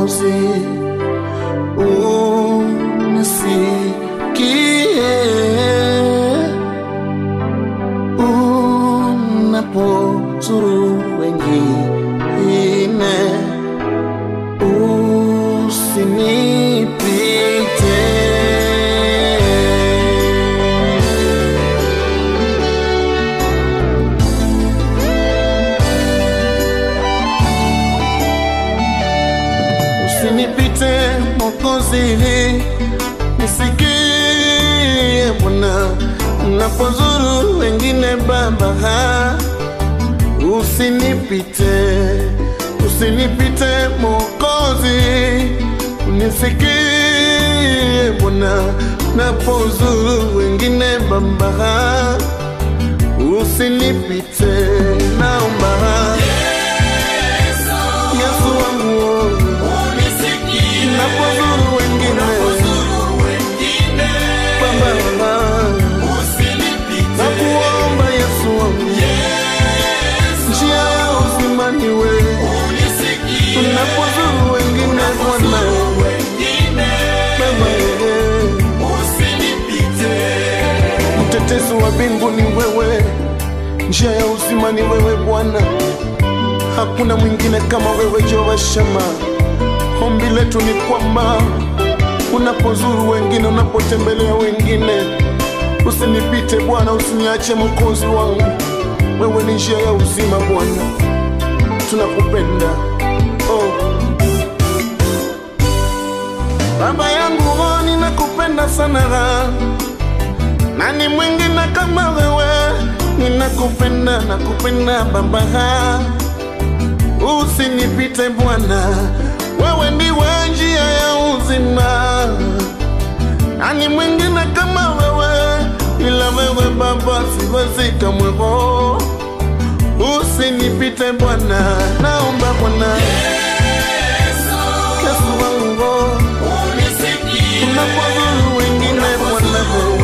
Mwokozi, unisikie unapozuru wengine, usinipite. Usinipite Mwokozi, nisikie Bwana unapozuru wengine Baba, usinipite, usinipite Mwokozi, unisikie Bwana unapozuru wengine Baba, usinipite, naomba Yesu wangu napozuru wengine Baba, nakuomba Yesu wangu, njia ya uzima ni wewe, unapozuru wengine Bwana Baba, mtetezi wa mbingu ni wewe, njia ya uzima ni wewe Bwana, hakuna mwingine kama wewe Jehova Shama. Ombi letu ni kwamba unapozuru wengine, unapotembelea wengine, usinipite Bwana, usiniache Mwokozi wangu. Wewe ni njia ya uzima Bwana, tunakupenda oh. Baba yangu oh, ninakupenda sana, nani mwingine kama wewe? Ninakupenda, nakupenda Baba, usinipite Bwana, wewe ndiwe njia ya uzima. Nani mwingine kama wewe? Ila wewe Baba, siwezi kamwe. oh. Usinipite Bwana, naomba Bwana Yesu wangu, oh. unapozuru wengine Bwana,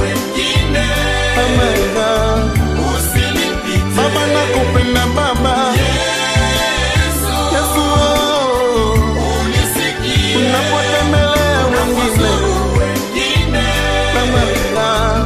Baba, Baba nakupenda Baba Yesu, oh. unapotembelea wengine Baba,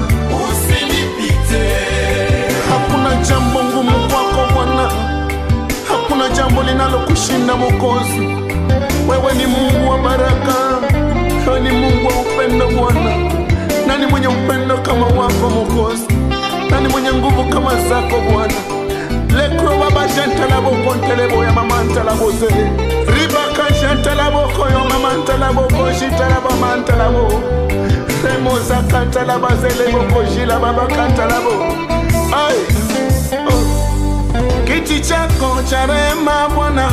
hakuna jambo ngumu kwako Bwana, hakuna jambo linalokushinda Mwokozi. Wewe ni Mungu wa baraka, wewe ni Mungu wa upendo Bwana. Nani mwenye upendo kama wako Mwokozi? Nani mwenye nguvu kama zako Bwana? lekro baba jantalaboko ntelebo ya mama ntalabose ribaka jantalaboko yo mama ntalaboko jitalaba mantalabo remozaka ntalaba zeleboko jila baba kantalabo ai oh. kiti chako cha rehema Bwana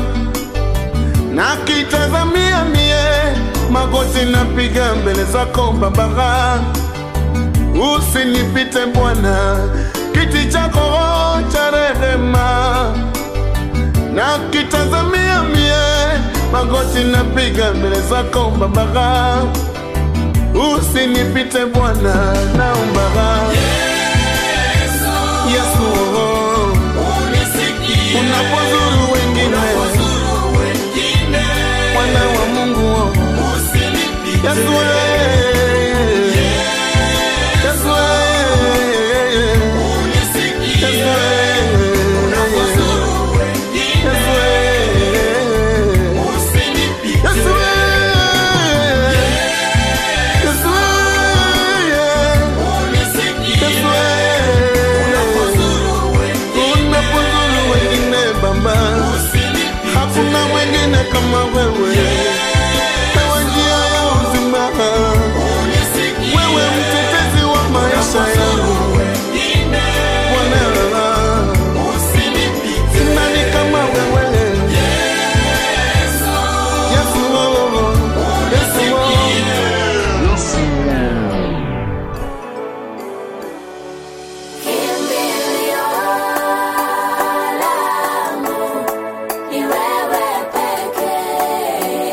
na kitazamia mie magoti napiga mbele zako Baba, usinipite Bwana, kiti chako cha rehema na kitazamia mie magoti napiga mbele zako Baba, usinipite Bwana, naomba Yesu, oh, unapozuru wengine Mwana wa Mungu oh. Yesu eh. Yesu eh. Yesu eh. Yesu eh. Yesu eh. Yesu eh. Yesu eh. Unapozuru wengine Baba, hakuna mwingine kama wewe. Wewe njia ya uzima, wewe mtetezi wa maisha yangu Bwana, nani kama wewe? Yesu, oh, Yesu, oh. Kimbilio langu ni wewe pekee.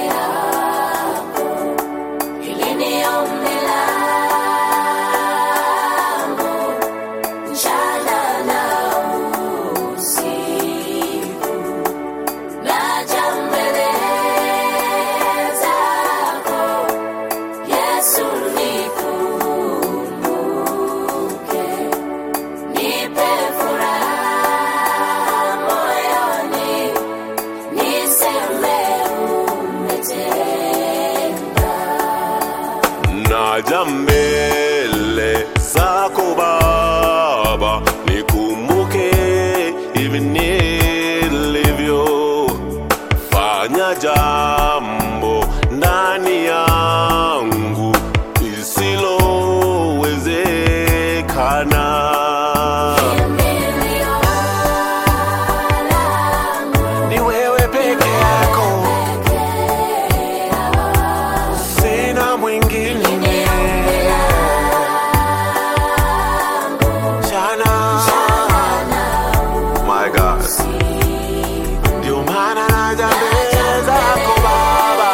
naja mbele zako Baba, nikumbuke hivi nilivyo, fanya jambo ndani yangu lisilowezekana. Ni wewe peke yako, sina mwingine. Jana, my God, ndio maana naja mbele zako Baba,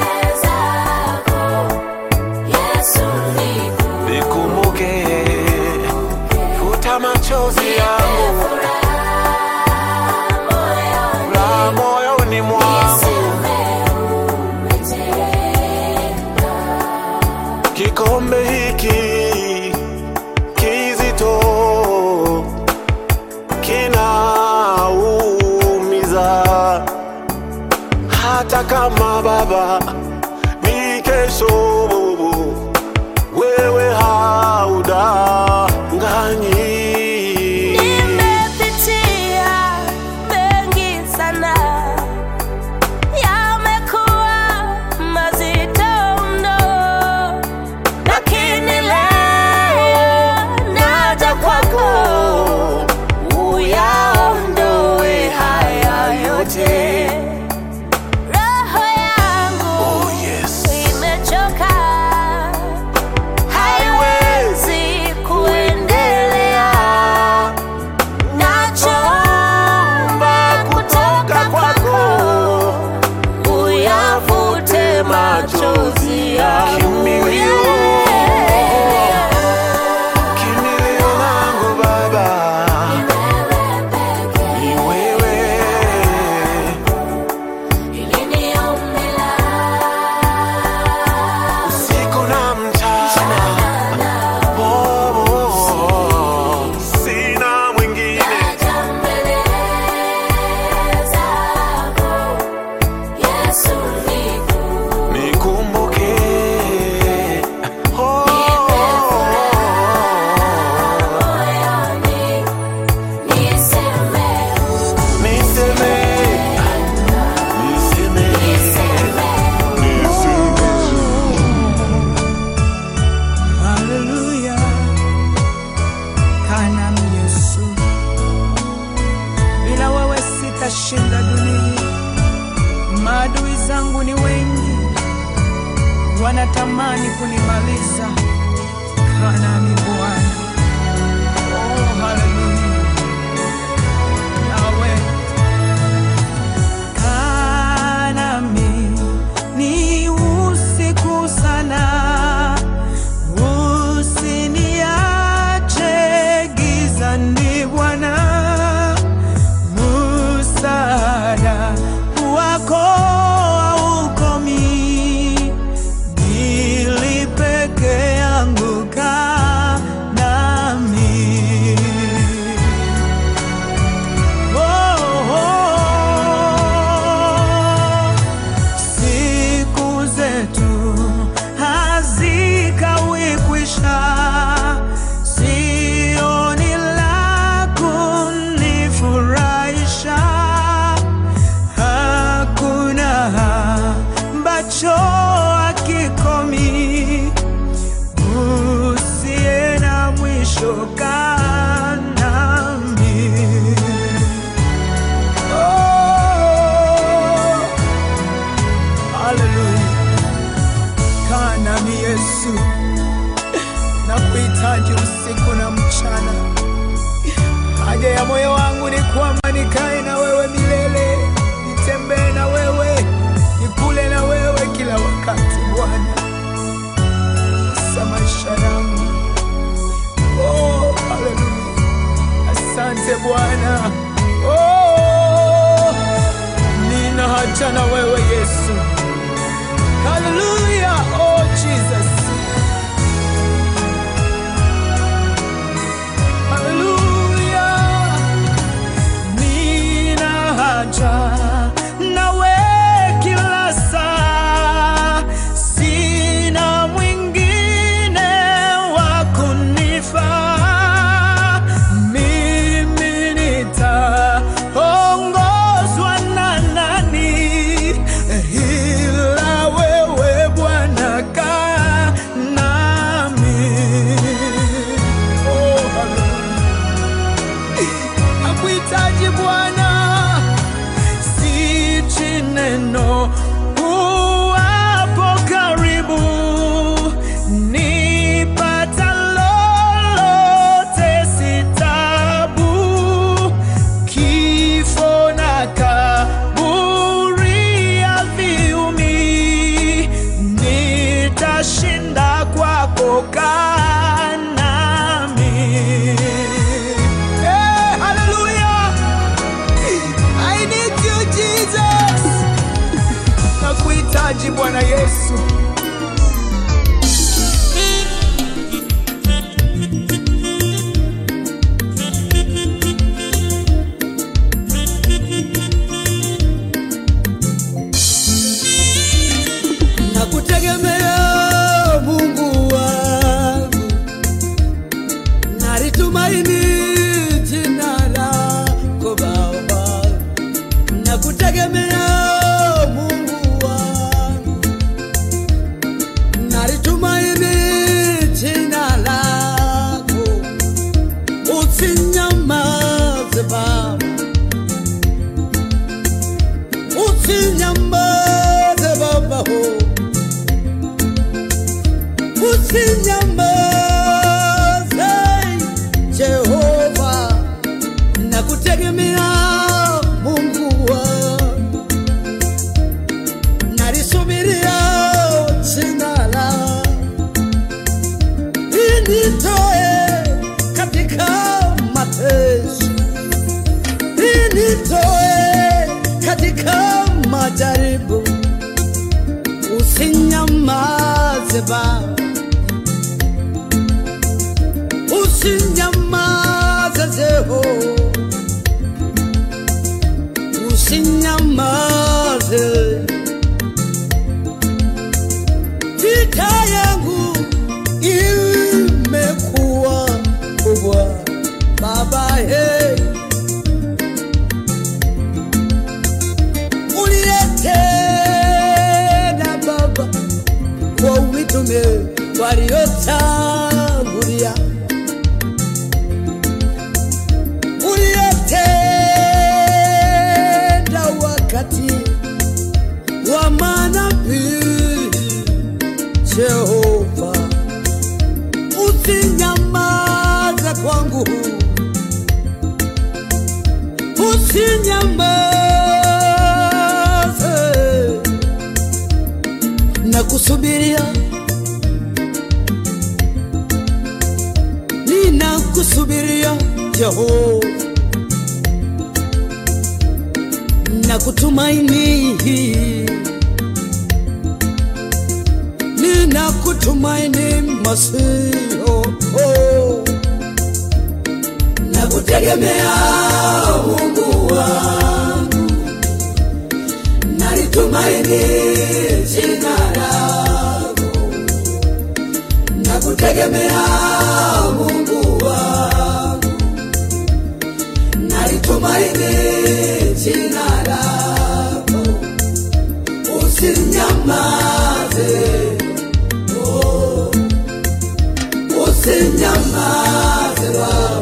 nikumbuke, futa machozi yangu, la moyoni mwangu, kikombe hiki kizito kinaumiza, hata kama Baba ni kesho, wewe haudanganyi. Nimepitia mengi sana, yamekuwa mazito mno, lakini leo naja kwako uyaondoe haya yote. Roho yangu Oh, yes. imechoka, haiwezi kuendelea. Nachoomba kutoka kwako, uyafute machozi yangu. Kimbilio. Kimbilio langu Baba, ni wewe. Usiku na mchana, oh, oh, oh, sina mwingine. Nikumbuke, oh, niseme, niseme, Haleluya, kana Yesu, bila wewe sitashinda dunia. Maadui zangu ni wengi, wanatamani kunimaliza. Kana ni Bwana, oh haleluya, Yawe kanami ni usiku sana Usiniache gizani Bwana, msaada wako haukomi, ili peke yangu kaa nami. Oh, oh, siku zetu hazikawi kwisha, sioni la kunifurahisha, hakuna ambacho hakikomi, usiye na mwisho kaa nami. Oh, hallelujah. Kaa nami Yesu, na kuhitaji usiku na mchana. Haja ya moyo wangu ni kwamba nikae na wewe milele, nitembee na wewe, nikule na wewe kila wakati Bwana, sa maisha yangu. Oh, haleluya, asante Bwana. Oh, nina haja na wewe Yesu. Hallelujah. Oh, Jesus. Hallelujah. Nina haja nawe kila saa, sina mwingine maji Bwana Yesu. nakutegemea Mungu wangu, nalitumaini jina lako Baba, nakutegemea Mungu wangu, nalitumaini jina lako, usinyamaze Baba, usinyamaze Baba oh. usinyamaze Jehova, nakutegemea Mungu wangu, nalisubiria jina lako initoe katika mateso, initoe katika majaribu, usinyamaze Baba usinyamaze Jehova, usinyamaze. Vita yangu imekuwa kubwa Baba, hey. uliyetenda Baba kwa mitume waliotangulia uliyetenda wakati wa manabii Jehova, usinyamaze kwangu, usinyamaze na kusubiria, ninakusubiria Jehova na kutumaini, nina kutumaini Masio, oh. na kutegemea Mungu wangu, nalitumaini jina lako, na kutegemea Mungu wangu, nalitumaini jina lako, usinyamaze, oh, usinyamaze Baba.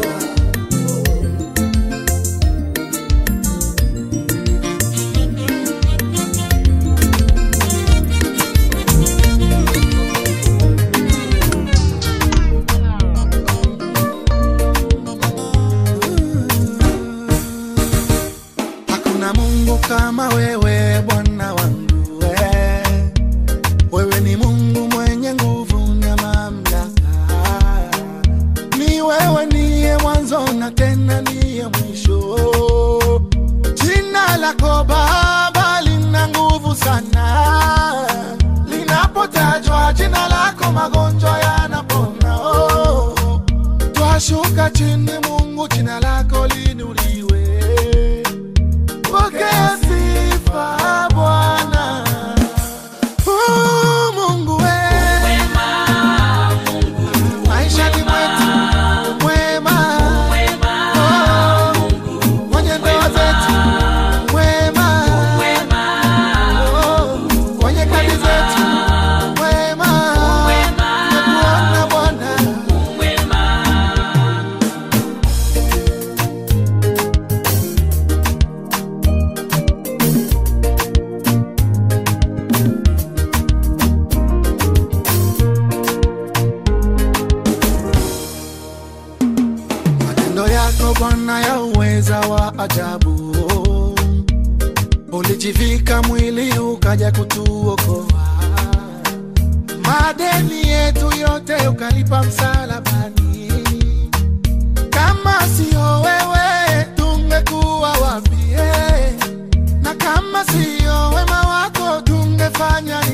Hakuna Mungu kama wewe Bwana wangu we. Wewe ni Mungu mwenye nguvu na mamlaka. Ni wewe niye mwanzo na tena niye mwisho. Jina lako Baba lina nguvu sana. Linapotajwa jina lako magonjwa yanapona. Oh. Twashuka chini Mungu, jina lako linuliwe. Pokea sifa Bwana. Oh, Mungu we. Maishani mwetu mwema. Oh, kwenye ndoa zetu mwema. Oh, kwenye kazi zetu mwema. Tumekuona Bwana. Matendo yako Bwana ya uweza wa ajabu, ulijivika mwili ukaja kutuokoa, madeni yetu yote ukalipa msalabani. Kama sio wewe tungekuwa wapi? eh? Na kama sio wema wako tungefanya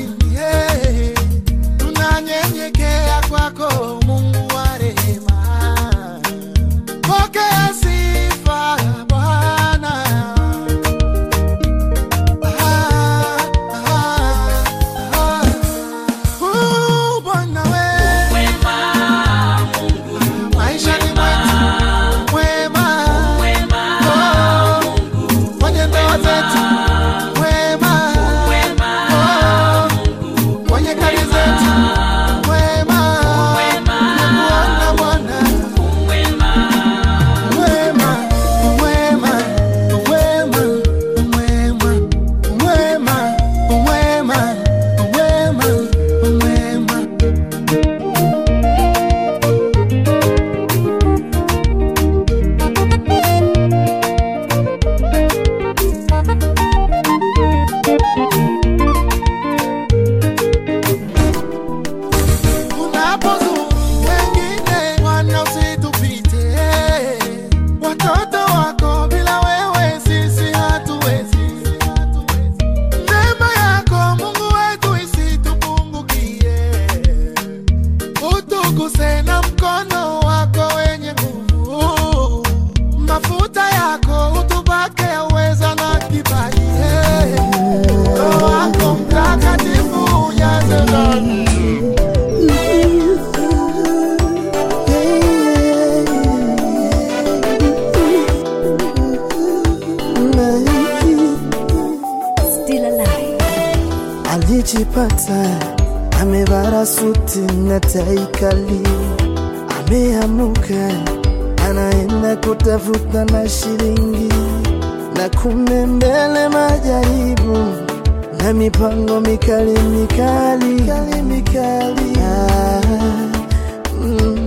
alijipata amevara suti na tai kali, ameamuka anaenda kutafuta na shilingi, na kumbe mbele majaribu na mipango mikali mikali, mikali, mikali. Ah, mm.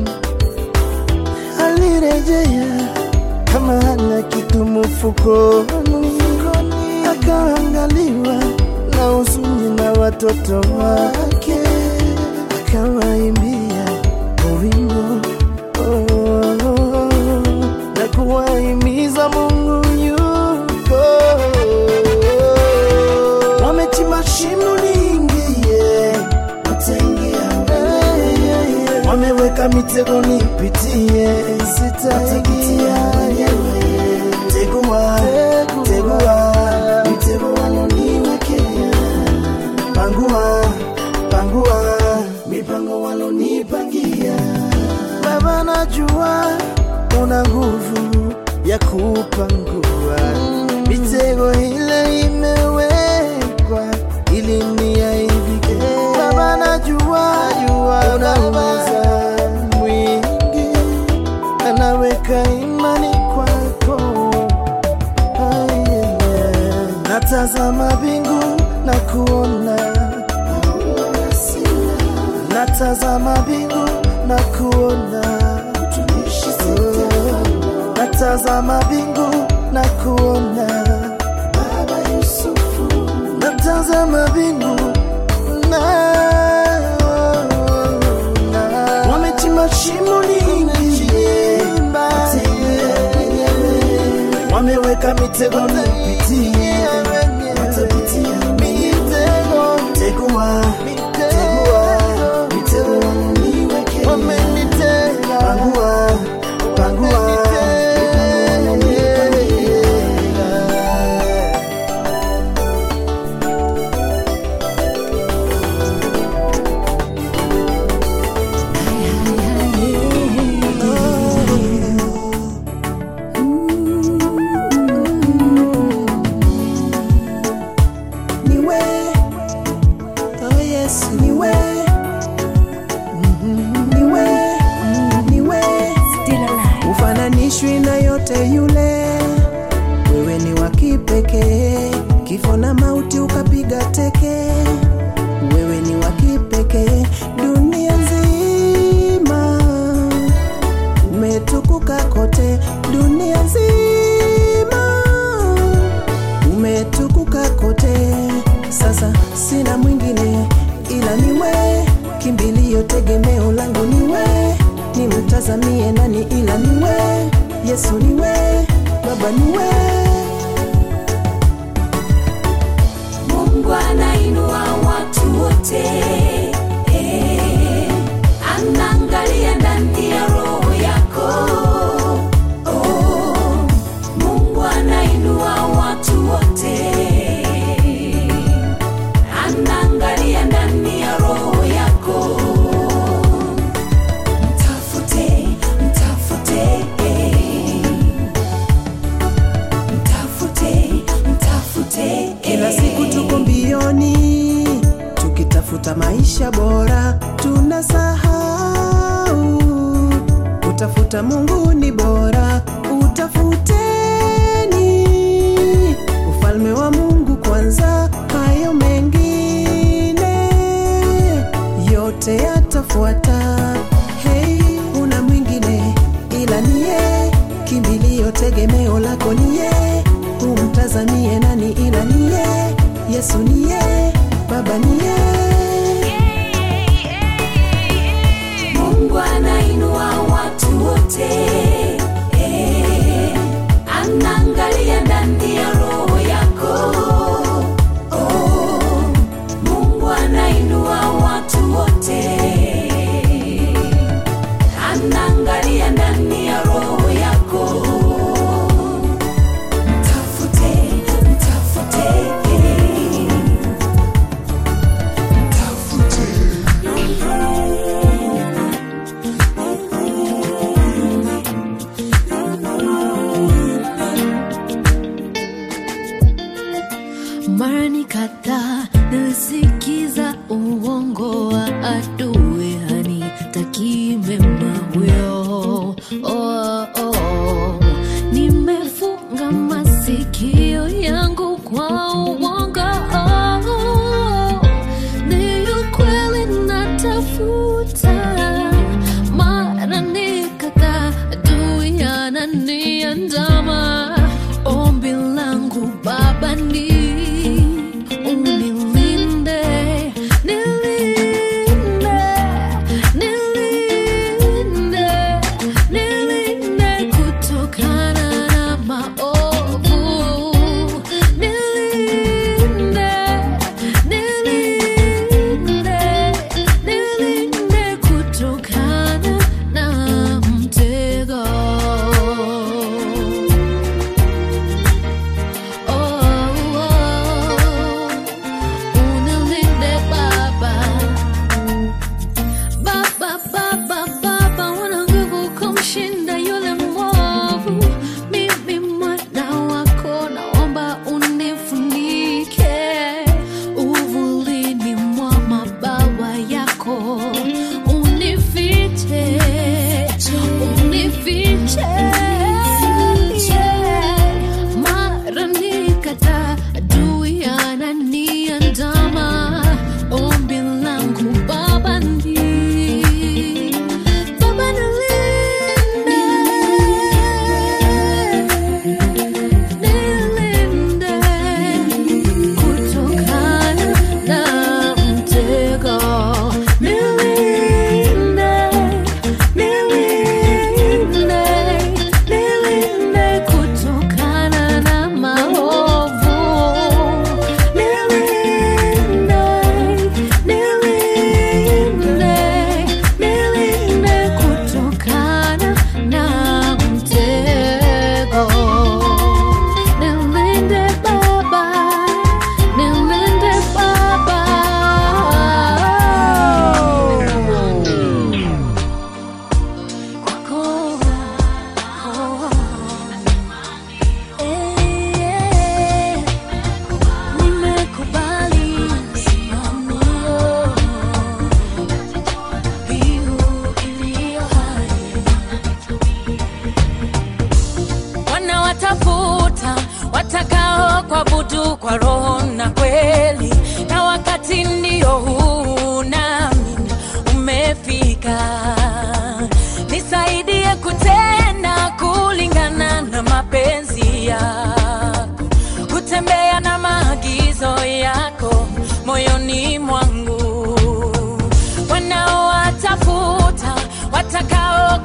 Alirejea kama hana kitu mfukoni, akaangaliwa na huzuni na watoto wake, akawaimbia wimbo oh, na kuwahimiza Mungu yuko. Wamechimba shimo niingie, wataingia wenyewe. Wameweka mitego nipitie, sitaingia tegua, tegua, mitego waloniwekea pangua, pangua, mipango walonipangia. Baba, najua una nguvu ya kupangua mitego ile imewekwa ili niaibike. Baba, najua una uweza mwingi, anaweka imani kwako. Ah, yeah. Natazama bingu na kuona natazama bingu na kuona Oh, natazama bingu na kuona Baba Yusufu, natazama bingu na na- wamechimba shimo niingie, wameweka mitego nipitie, watapitia mitego, tegua, tegua, mitego wameniwekea, wamenitega, pangua, pangua, mipango wamenipangia. niwe oh yesu niwe niwe niwe ufananishwi na yote yule wewe ni wa kipekee kifo na mauti ukapiga teke wewe ni wa kipekee dunia nzima umetukuka kote dunia nzima umetukuka kote sasa sina mwingine ila niwe kimbilio tegemeo langu niwe nimtazamie nani ila niwe yesu niwe baba niwe Mungu anainua watu wote eh, anaangalia ndani ya roho yako oh, Mungu anainua watu wote anaangalia ndani ya roho yako mtafute mtafute eh, mtafute mtafute kila eh. siku tuko mbioni tukitafuta maisha bora tunasahau utafuta mungu ni bora utafuteni ufalme wa mungu kwanza hayo mengine yote yatafuata hei una mwingine ila niye kimbilio tegemeo lako niye umtazamie nani ila niye yesu niye baba niye Mungu anainua watu wote eh, anaangalia ndani ya roho yako oh, Mungu anainua watu wote anaangalia ndani ya roho yako mtafute mtafute eh,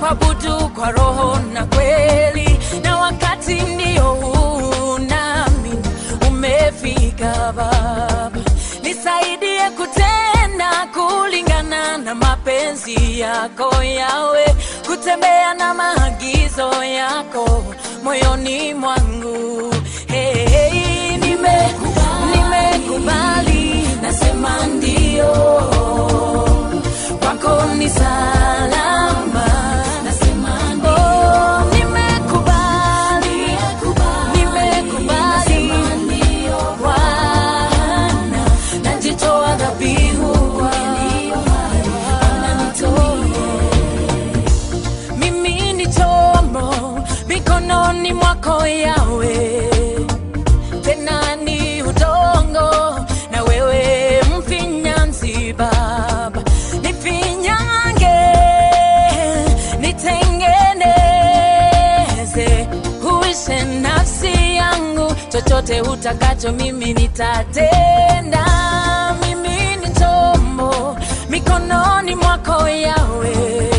kuabudu kwa roho na kweli, na wakati ndio huu nami umefika Baba, nisaidie kutenda kulingana na mapenzi yako yawe, kutembea na maagizo yako moyoni mwangu. Hey, hey, nime nimekubali, nasema ndio kwako ni salama. Nasema ndio. Oh, nimekubali, nimekubali Bwana, najitoa dhabihu mimi ni chombo mikononi mwako yawe tena ni udongo na wewe mfinyanzi baba nifinyange nitengeneze huishe nafsi yangu chochote utakacho mimi nitatenda mimi ni chombo mikononi mwako yawe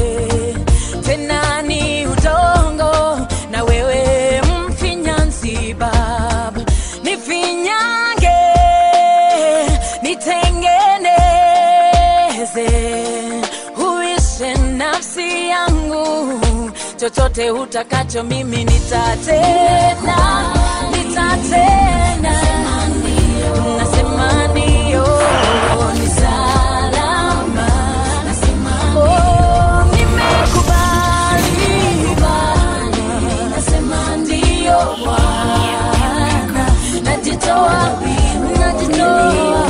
tena ni udongo na wewe mfinyanzi baba nifinyange nitengeneze huishe nafsi yangu chochote utakacho mimi nitatenda nitatenda nasema ndio ni salama Oh, nimekubali nasema ndio Bwana najitoa najitoa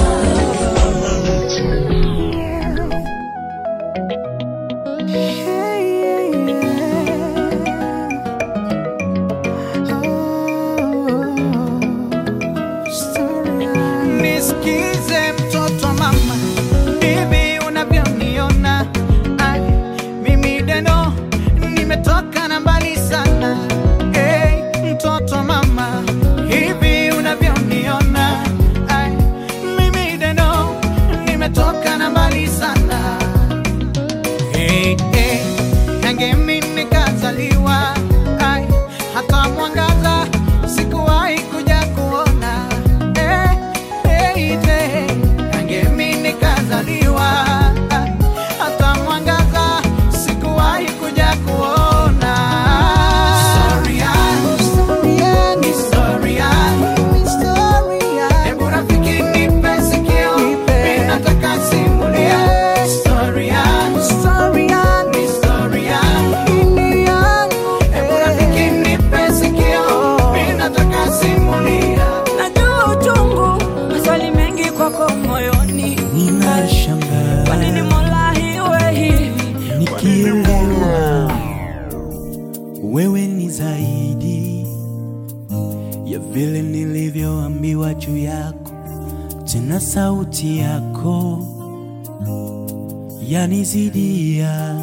Nisikize mtoto wa mama, hivi unavyoniona Ai, mimi deno nimetoka na mbali sana. Hey, mtoto wa mama, hivi unavyoniona Ai, mimi deno nimetoka na mbali sana. Hey, hey, nange mimi nikazaliwa Ai, hata mwangaza sikuwahi kuja kuona hey, hey, hey, nange mimi nikazaliwa Ai, hata mwangaza sikuwahi kuja kuona Story yangu, story yangu, Hebu rafiki nipe sikio, mimi nataka simulia story yangu, story yangu. Hebu rafiki nipe sikio, mimi nataka simulia. najua uchungu maswali mengi kwako moyoni ninashangaa kwa nini mola iwe hivi nikielewa wewe ni zaidi ya vile nilivyoambiwa juu yako, tena sauti yako yanizidia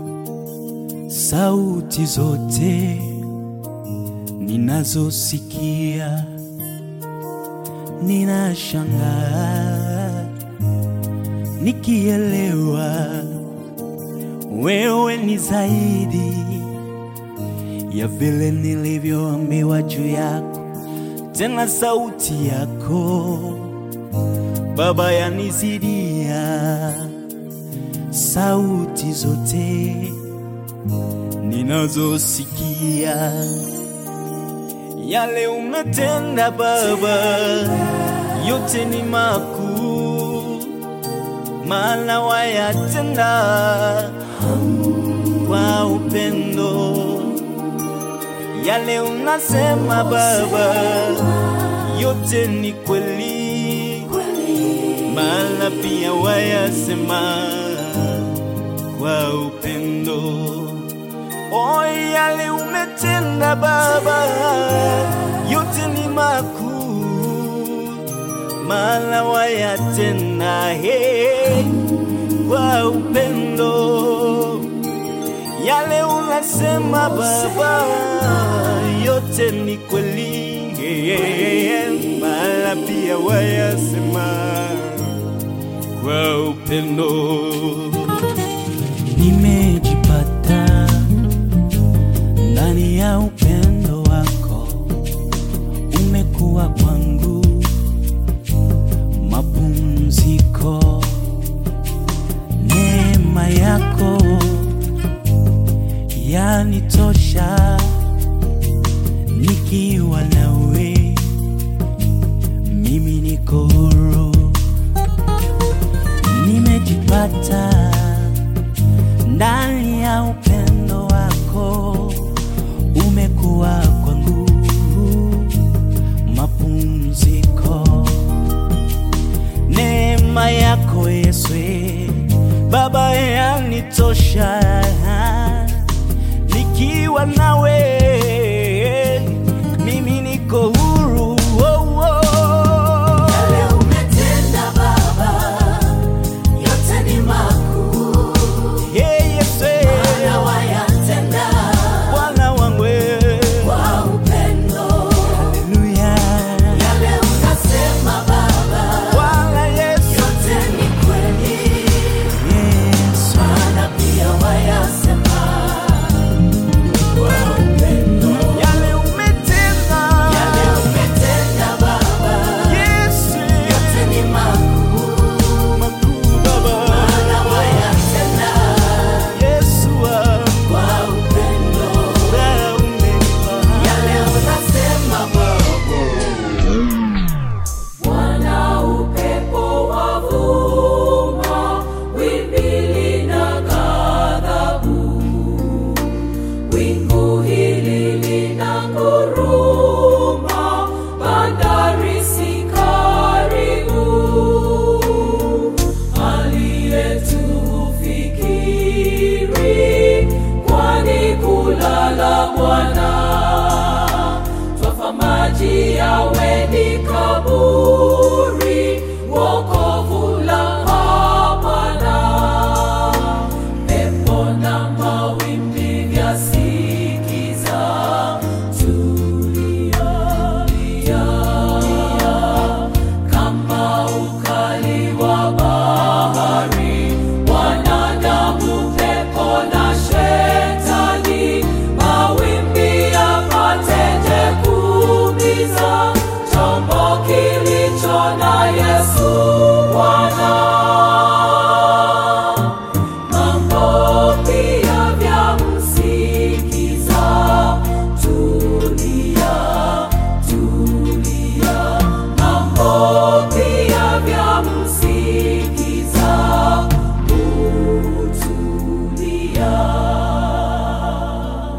sauti zote ninazosikia. Ninashangaa nikielewa wewe ni zaidi ya vile nilivyoambiwa juu yako, tena sauti yako Baba yanizidia sauti zote ninazosikia. Yale umetenda Baba, yote ni makuu, maana wayatenda kwa upendo. Yale unasema Baba, yote ni kweli, maana pia wayasema kwa upendo. O, yale umetenda Baba, yote ni makuu, maana wayatenda he kwa upendo. Yale unasema Baba, yote ni kweli, maana pia wayasema kwa upendo nimejipata Neema yako Yesu Baba yanitosha, nikiwa nawe mimi niko huru. Oh, oh. Yale umetenda Baba, yote ni makuu, Yeah, Yesu na wayatenda Bwana wangu kwa upendo. Haleluya. Yale unasema Baba, Bwana Yesu yote ni kweli, Yesu maana pia wayasema kwa upendo. yale umetenda Yale umetenda Baba, Yesu yote ni makuu, makuu Baba maana wayatenda Yesu wangu kwa upendo. wewe umenipa Yale unasema Baba. Bwana upepo wavuma, wimbi lina ghadhabu, wingu hili lina nguruma, bandari si karibu, aliyetufikiri, kwani kulala Bwana twafa maji yawe ni kaburi, wokovu la hapana. Pepo na mawimbi vyasikiza, tulia, tulia. Kama ukali wa bahari, wanadamu, pepo na shetani, mawimbi yapateje kuumiza chombo kilicho na Yesu Bwana. Mambo pia vyamsikiza, tulia, tulia. Mambo pia vyamsikiza, utulia.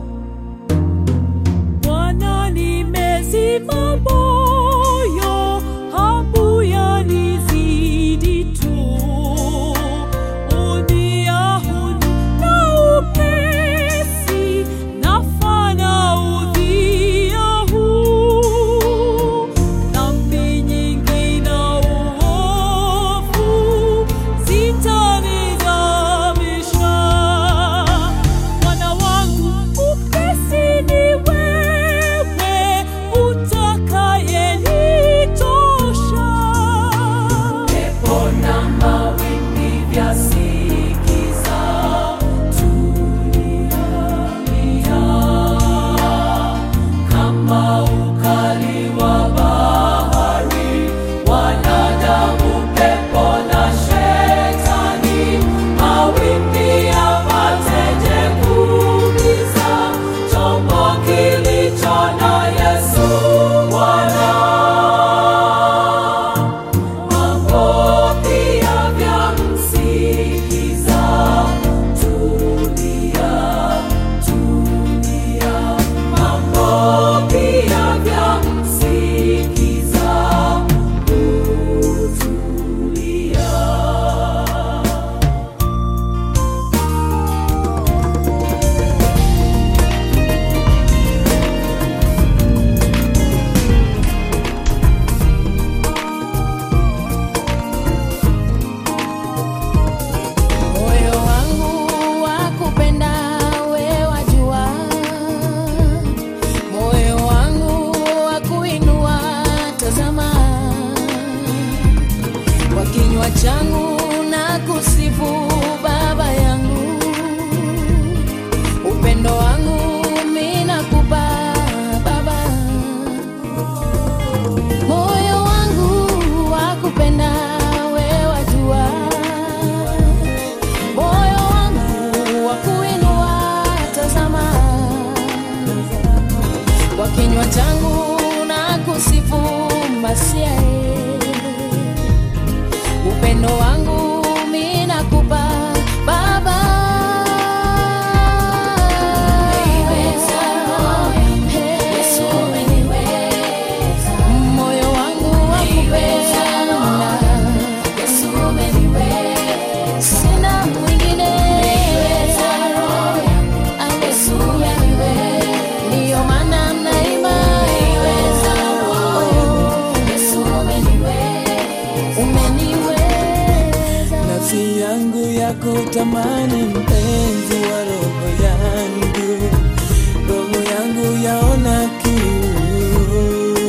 Bwana nimezima moyo, hamu yanizidi tu. Uniahuni na upesi, nafanya udhia huu. Dhambi nyingi na uovu, zitanizamisha. Bwana wangu upesi ni wewe, utakayenitosha. Pepo na mawimbi vyasikiza, tulia. Kama ukali wa bahari, wanadamu, pepo na shetani, mawimbi yapateje kuumiza chombo kilicho na Yesu Bwana. Mambo pia vyamsikiza, tulia, tulia. Mambo pia vyamsikiza, utulia. Moyo wangu wakupenda we wajua, moyo wangu wakuinua tazama, kwa kinywa changu na kusifu Baba yangu, upendo wangu mimi nakupa Baba, moyo wangu wakupenda we wajua moyo wangu wa kuinua tazama, kwa kinywa changu na kusifu Masia, upendo wangu mimi nakupa Baba. Moyo wangu wakupenda ya kutamani mpenzi wa roho yangu, roho yangu yaona kiu,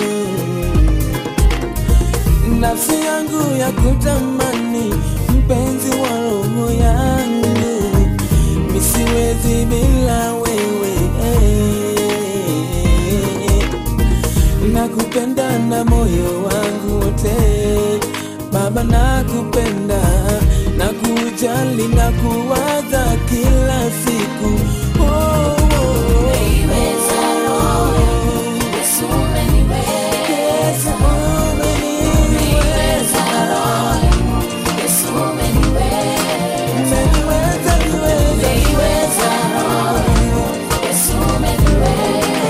nafsi yangu ya kutamani mpenzi wa roho yangu, misiwezi bila wewe nakupenda na moyo wangu wote Baba, nakupenda na kujali na kuwaza kila siku oh, oh, oh. Umeiweza roho yangu, Yesu umeniweza. Yesu, Umeiweza roho yangu, Yesu umeniweza. umeniweza, niweza. Umeiweza roho yangu, Yesu umeniweza.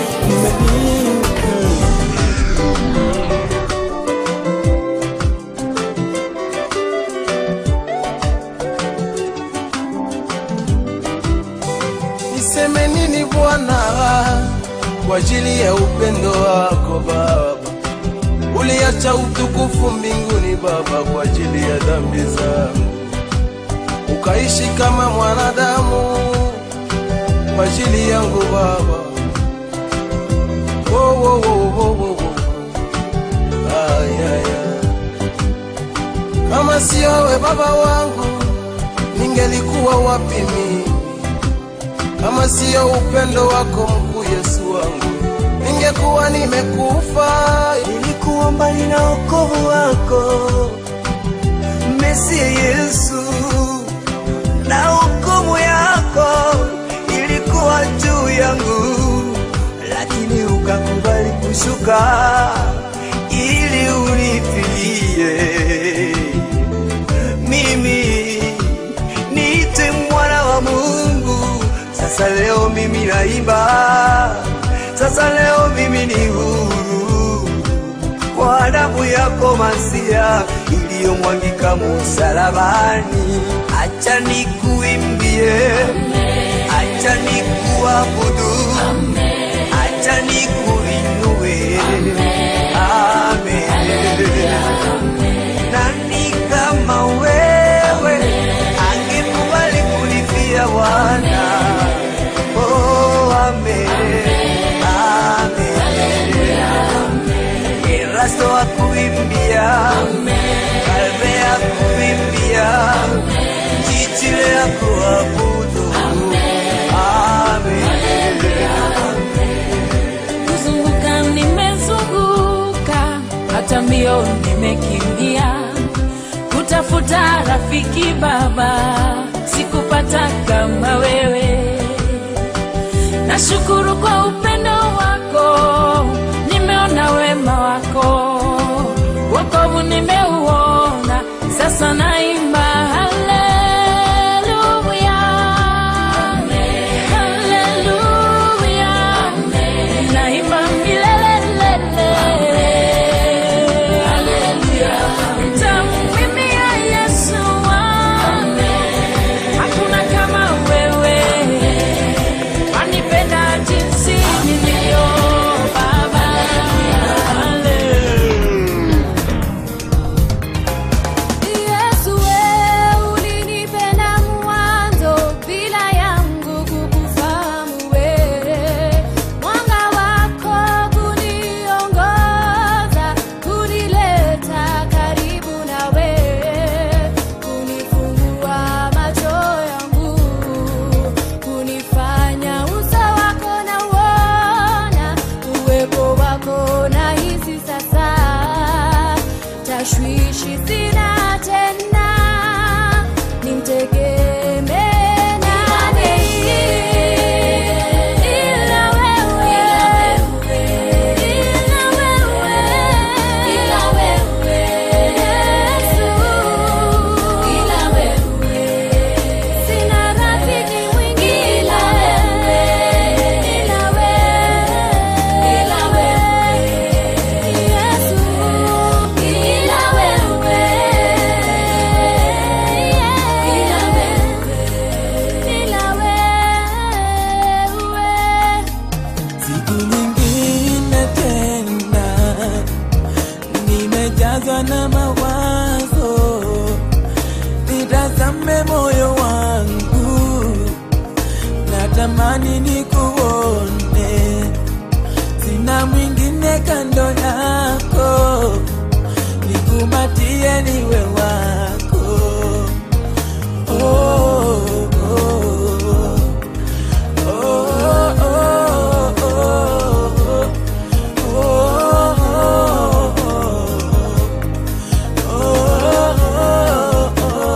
Niseme nini Bwana kwa ajili ya upendo wako Baba? Uliacha utukufu mbinguni Baba kwa ajili ya dhambi zangu, ukaishi kama mwanadamu kwa ajili yangu Baba. Oh, oh, oh, oh, oh, oh. Ay, ay, ay. Kama sio wewe Baba wangu, ningelikuwa wapi mimi? kama siyo upendo wako mkuu Yesu wangu, ningekuwa nimekufa. nilikuwa mbali na wokovu wako Mesia Yesu, na hukumu yako ilikuwa juu yangu, lakini ukakubali kushuka ili unifilie mimi niite mwana wa Mungu. Sasa leo mimi naimba, sasa leo mimi ni huru kwa damu yako Masia iliyomwagika msalabani. Acha nikuimbie, acha nikuabudu, acha nikuinue. Amen. Nani kama wewe angekubali kulifia Bwana? Oh, amen. Amen. Erasto akuimbia, Kalbe akuimbia, Chichile akuabudu. Amen. kuzunguka nimezunguka, hata mbio nimekimbia, kutafuta rafiki Baba, sikupata kama wewe. Nashukuru kwa upendo wako, nimeona wema wako, wokovu nimeuona, sasa naimba haleluya, haleluya, naimba milelelele, nitamwimbia Yesu wangu, hakuna kama wewe wanipenda jinsi natamani nikuone, sina mwingine kando yako, nikumatie niwe wako. Oh, oh, oh. Oh, oh, oh, oh, oh, oh,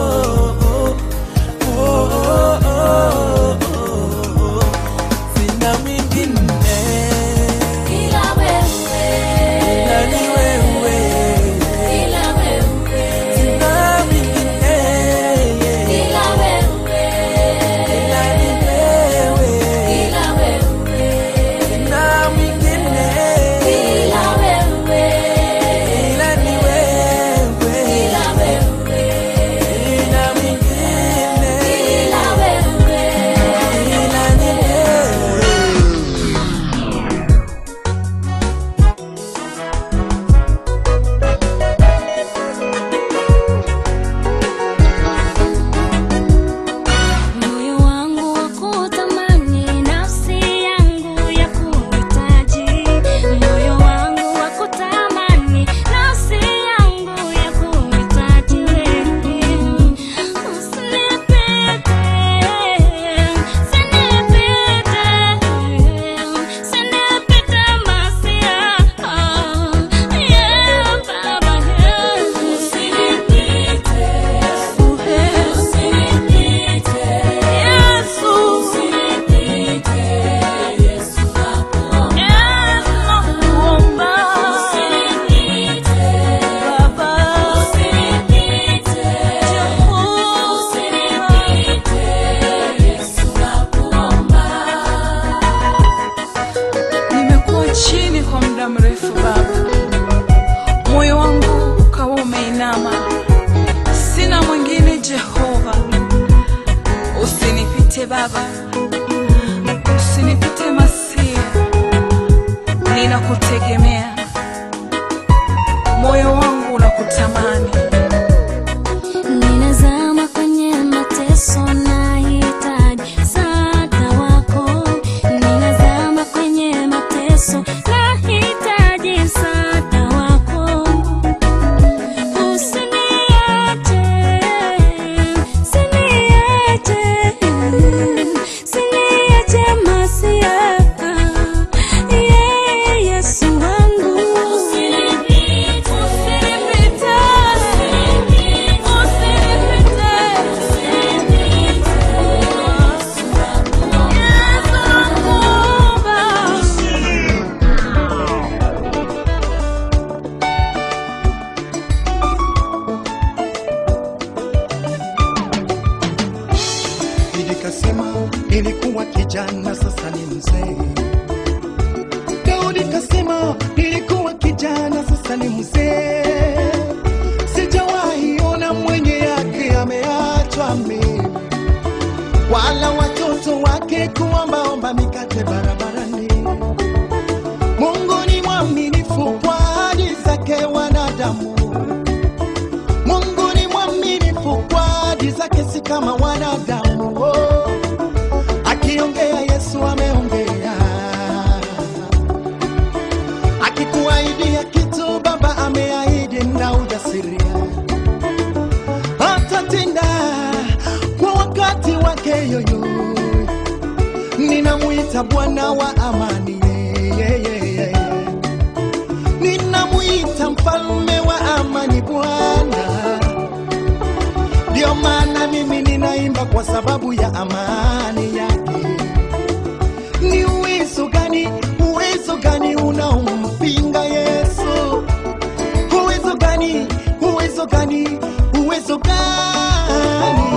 sina mwingine ila wewe, ila ni wewe, ila wewe, sina mwingine ila wewe, ila ni wewe, ila wewe, sina mwingine ila wewe, ila ni wewe, ila wewe, sina mwingine ila wewe. ila ni wewe. Moyo wangu wa kutamani, nafsi yangu ya kuhitaji. Moyo wangu wa kutamani, nafsi yangu ya kuhitaji wewe. Usinipite, usinipite, usinipite masia. Yeah, Baba, yeah. Usinipite, usinipite, Yesu. Usinipite, Yesu nakuomba. Usinipite, Baba. Usinipite, Usinipite, Yesu nakuomba. Nimekuwa chini kwa muda mrefu Baba, moyo wangu ukawa umeinama, sina mwingine Jehova. Usinipite Baba, usinipite Masia, ninakutegemea, moyo wangu unakutamani. Ninazama kwenye mateso, nahitaji msaada wako. Ninazama kwenye mateso, nahitaji msaada wako. Usiniache, usiniache, usiniache Masia. Yeah, Yesu wangu. Usinipite, usinipite, Nikasema nilikuwa kijana, sasa ni mzee. Daudi kasema nilikuwa kijana, sasa ni mzee. Sijawahi ona mwenye yake ameachwa mimi, wala watoto wake kuombaomba mikate barabarani. Mungu ni mwaminifu kwa ahadi zake wanadamu. Mungu ni mwaminifu kwa ahadi zake, si kama wanadamu. Oh, akiongea Yesu ameongea, akikuahidia kitu Baba ameahidi na ujasiria, atatenda kwa wakati wake yoyo. Ninamwita Bwana wa amani, yeah, yeah, yeah, yeah. ninamwita mfalme wa amani Bwana. Ndio maana mimi ninaimba kwa sababu ya amani yake. Ni uwezo gani, uwezo gani unaompinga Yesu? Uwezo gani, uwezo gani, uwezo gani?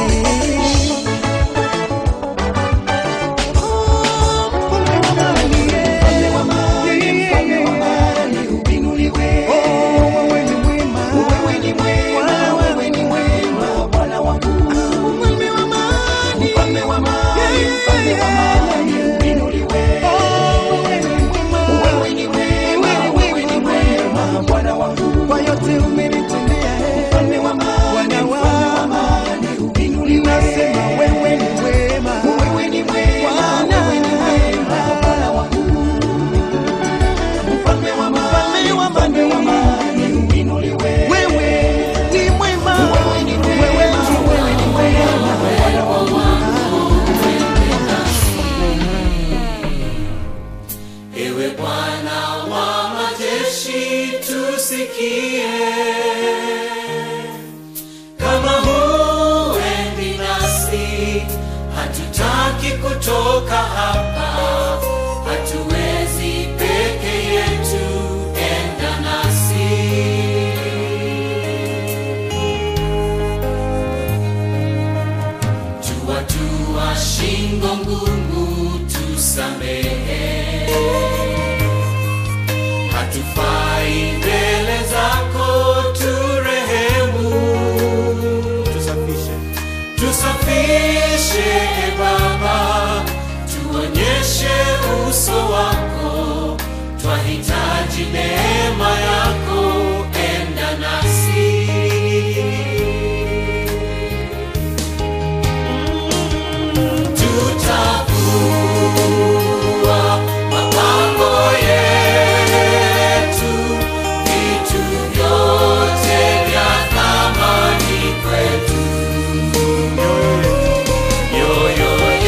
Oh, mfalme wa amani, yeah. Mfalme wa amani, uinuliwe. Oh, wewe ni mwema. Wewe ni mwema, wewe ni mwema, Bwana wangu. Mfalme wa amani, mfalme wa amani, mfalme wa amani, uinuliwe. Wewe ni mwema, wewe ni mwema, Bwana wangu. Kwa yote umenitendea, eh. Bwana wangu. hatutaki kutoka hapa, hatuwezi peke yetu, enda nasi. Tuwatua shingo ngumu, tusamehe, hatufai mbele zako, turehemu, tusafishe tusafishe e Baba, tuonyeshe uso wako, twahitaji neema yako, enda nasi. Tutavua mapambo yetu, vitu vyote vya thamani kwetu, mioyo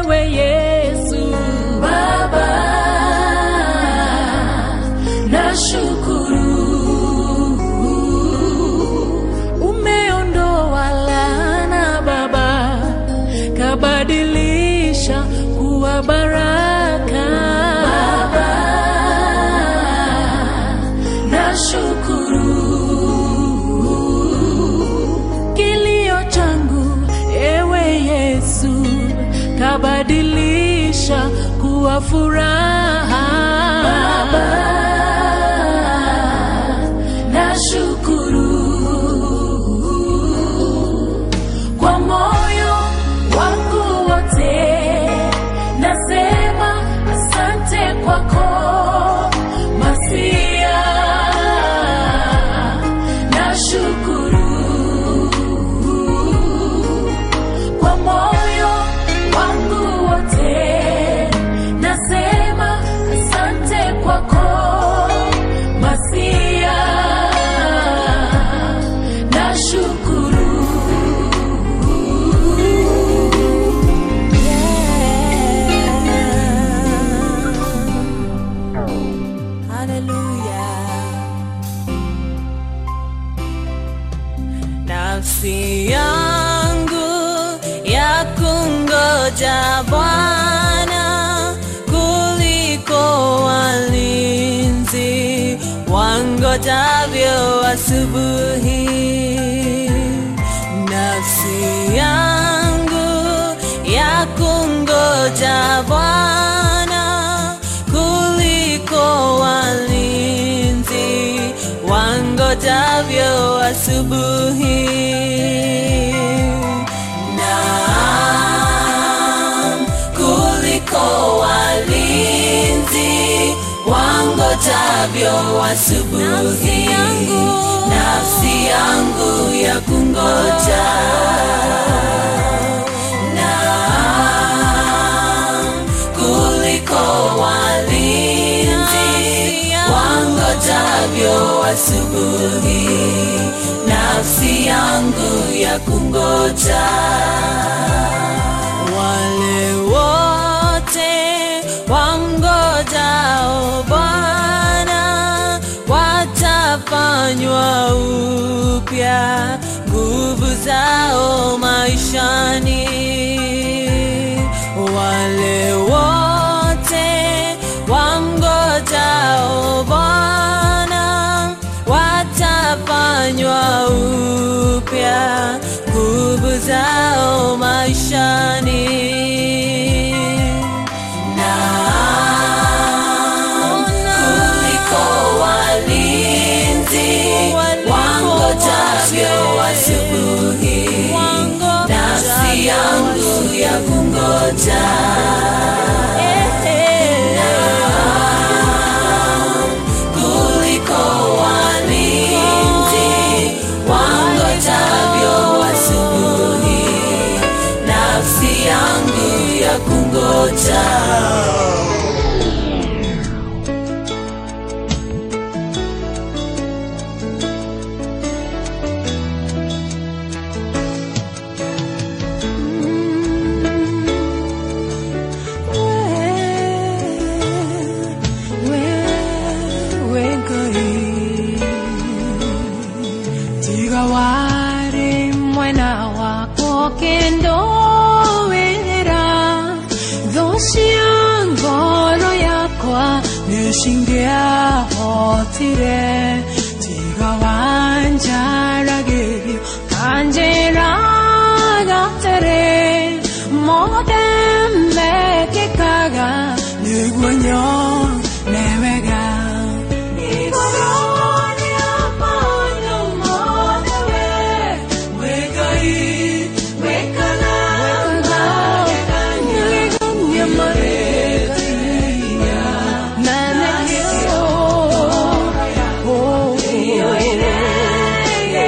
ewe Yesu Baba, nashukuru umeondoa laana Baba, kabadilisha kuwa baraka Baba, nashukuru kilio changu ewe Yesu kabadilisha kuwa furaha Baba, nashukuru kwa moyo wangu wote, nasema asante kwako Masia, nashukuru kwa moyo wangu wote, nasema asante kwako Masia, nashukuru nafsi yangu ya kungoja Bwana kuliko walinzi wangojavyo asubuhi. Nafsi yangu ya kungoja Bwana kuliko walinzi wangojavyo asubuhi. Naam, kuliko walinzi wangojavyo asubuhi. Nafsi yangu ya kungoja Naam, kuliko walinzi wangojavyo asubuhi, nafsi yangu ya kungoja. Wale wote wangojao Bwana watafanywa upya nguvu zao maishani. Wale wote wangojao Bwana watafanywa upya nguvu zao maishani. Naam, kuliko walinzi wangojavyo asubuhi, nafsi yangu ya kungoja. Naam, kuliko walinzi wangojavyo asubuhi, nafsi yangu ya kungoja. tiga wari mwena wako kendo wera thocia ngoro yakwa nĩcingĩahotire tiga wanjaragĩrio kanjĩraga tere mothe mekĩkaga nĩguo nyone wega Yeah.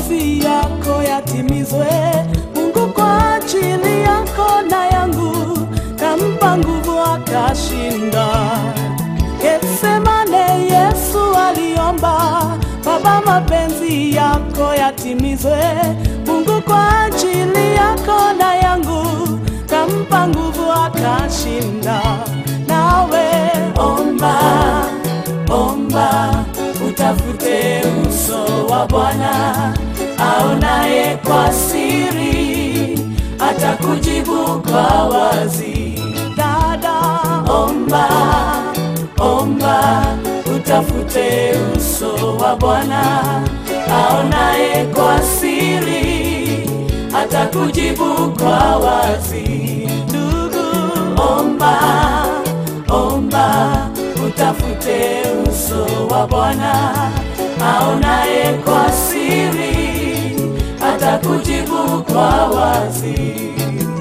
mapenzi yako yatimizwe. Mungu kwa ajili yako na yangu kampa nguvu akashinda. Getsemane Yesu aliomba, Baba, mapenzi yako yatimizwe. Mungu kwa ajili yako na yangu kampa nguvu akashinda. Nawe omba, omba, utafute uso wa Bwana aonaye kwa siri, atakujibu kwa wazi. Dada, omba, omba, utafute uso wa Bwana aonaye kwa siri, atakujibu kwa wazi. Ndugu, omba, omba, utafute uso wa Bwana aonaye kwa siri, atakujibu kwa wazi.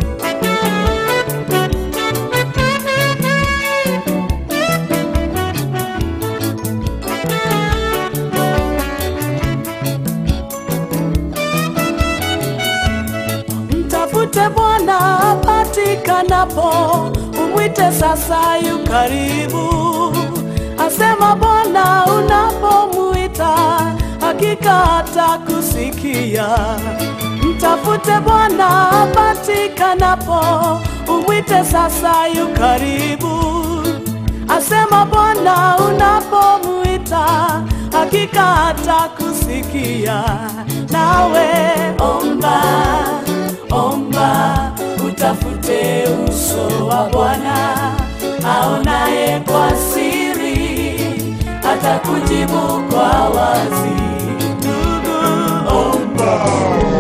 Mtafute Bwana apatikanapo, umwite sasa, yu karibu. Asema Bwana unapomwita, hakika atakusikia. Mtafute Bwana apatikanapo, umwite sasa, yu karibu. Asema Bwana unapomwita, hakika atakusikia. Nawe omba, omba, utafute uso wa Bwana aonaye kwa siri, atakujibu kwa wazi. Ndugu, omba.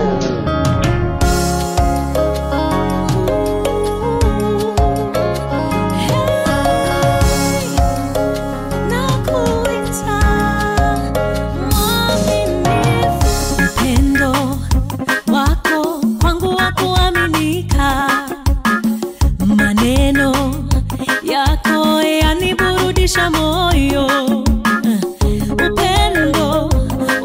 upendo wako kwangu wa kuaminika, maneno yako yaniburudisha moyo. Upendo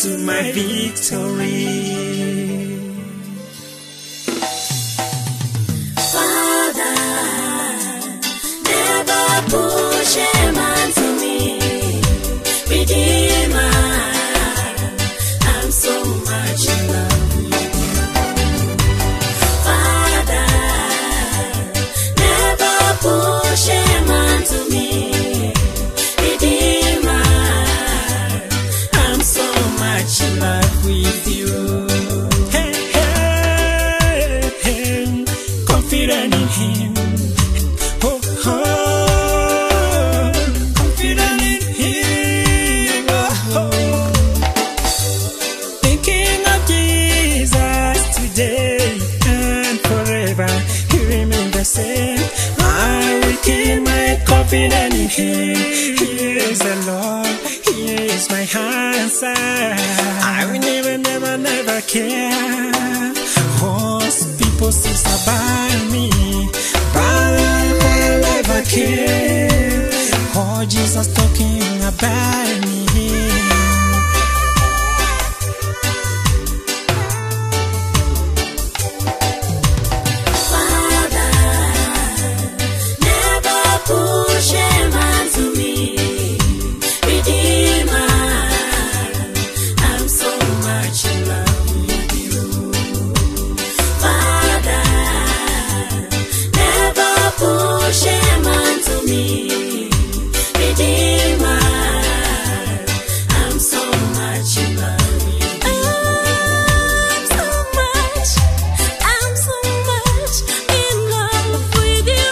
to my victory. Father, never push a man to me. Redeemer, I'm so much in love with you. Father, never push a man to me. Redeemer, I'm so much in love with you. Hey, hey, hey, confident in Him. Oh, oh, confident in Him. Oh, oh. Thinking of Jesus today and forever, He remains the same. I will keep my confidence in Him. He is the Lord. He is my answer. I will never, never, never care. Most people say about me, but I never care. Oh, Jesus talking about me. Never push a man to me. Redeemer, I'm so much in love with you. Father, never push a man to me. Redeemer, I'm so much in love with you. I'm so much, I'm so much in love with you.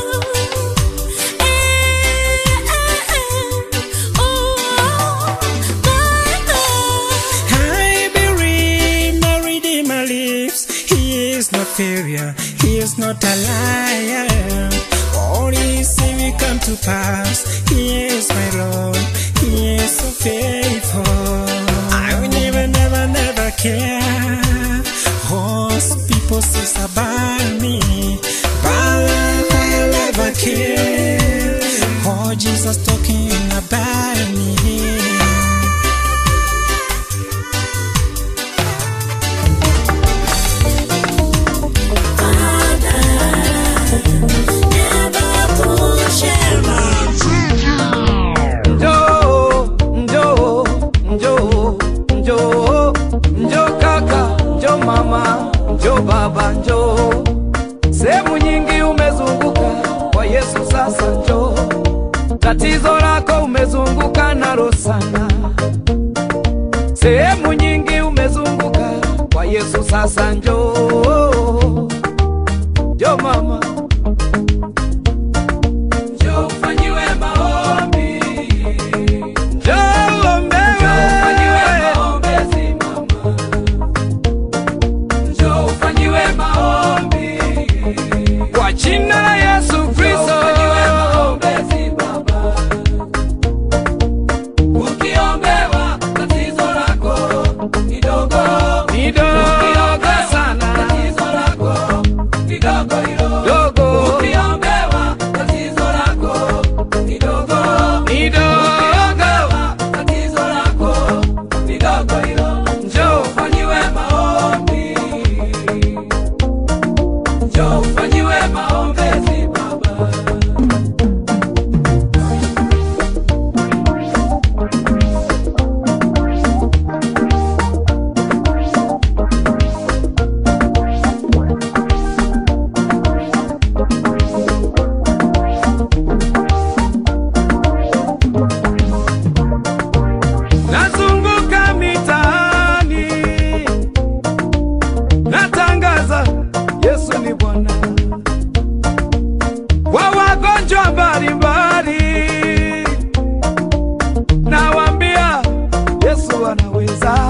I believe my Redeemer lives. He is not failure. He is not a liar. All he say will come to pass. He is my Lord. He is so faithful. I will never, never, never care. Most people say about me, but I never care. Oh, Jesus talking about me. Njoo, njoo, njoo, njoo, njoo kaka, njoo mama, njoo baba, njoo. Sehemu nyingi umezunguka kwa Yesu, sasa njoo. Tatizo lako umezunguka nalo sana. Sehemu nyingi umezunguka kwa Yesu, sasa njoo. Njoo mama, njoo ufanyiwe maombi. Njoo uombewe. Njoo ufanyiwe maombi. Kwa jina la Yesu Kristo. Ukiombewa tatizo lako ni dogo. Ni dogo sana. Tatizo lako ni dogo hilo. Dogo. Ukiombewa tatizo lako ni dogo. Ni dogo. Tatizo lako ni dogo hilo. Njoo ufanyiwe maombi. Njoo ufanyiwe maombezi baba. Nazunguka mitaani natangaza Yesu ni Bwana kwa wagonjwa mbalimbali, nawaambia Yesu anaweza.